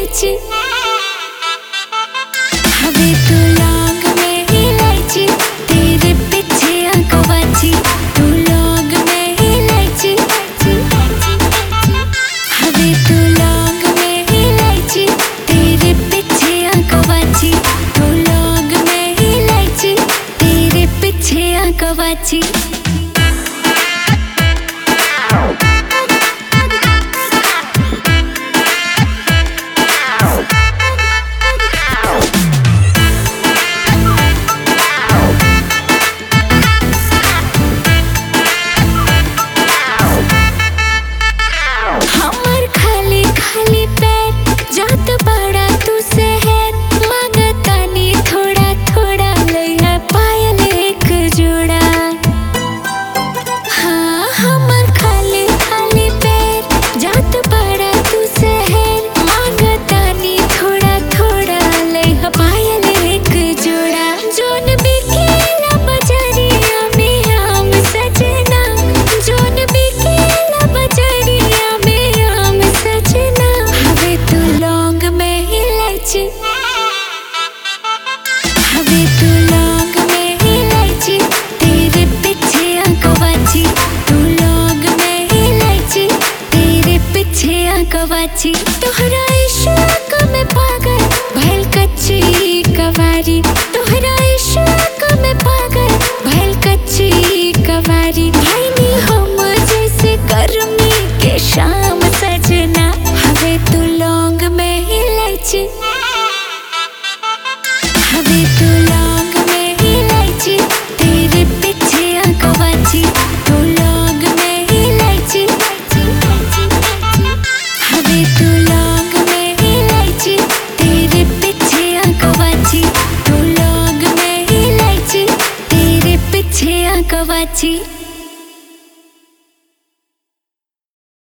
इलायची हवे तू लौंग में इलायची तेरे पीछे आंकवाची तू लौंग में इलायची हवे तू लौंग में इलायची तेरे पीछे आंकवाची तू लौंग में इलायची तेरे पीछे आंकवाची हमर खाली खाली पैर जात बड़ा तू शहर मांगतानी थोड़ा थोड़ा लइहा पायल एक जोड़ा हाँ हमर खाली खाली पैर जात बड़ा तू शहर मांगतानी थोड़ा थोड़ा लइहा पायल एक जोड़ा जोन बिकेला बजरिया में आम सजना जोन बिकेला बजरिया में आम सजना हवे तू लौंग में इलायची हवे तू लौंग में इलायची तेरे पीछे आंकवाची तू लौंग में इलायची तेरे पीछे आंकवाची तोहरा इश्क में पागल भइल कच्ची कवारी तोहरा इश्क में पागल भइल कच्ची कवारी भाईनी हम जैसे गर्मी के शाम सजना हवे तू लौंग में इलायची हवे तू लौंग में इलायची तेरे पीछे आंकवाची तू लौंग में इलायची हवे तू लौंग में इलायची तेरे पीछे आंकवाची तू लौंग में इलायची तेरे पीछे आंकवाची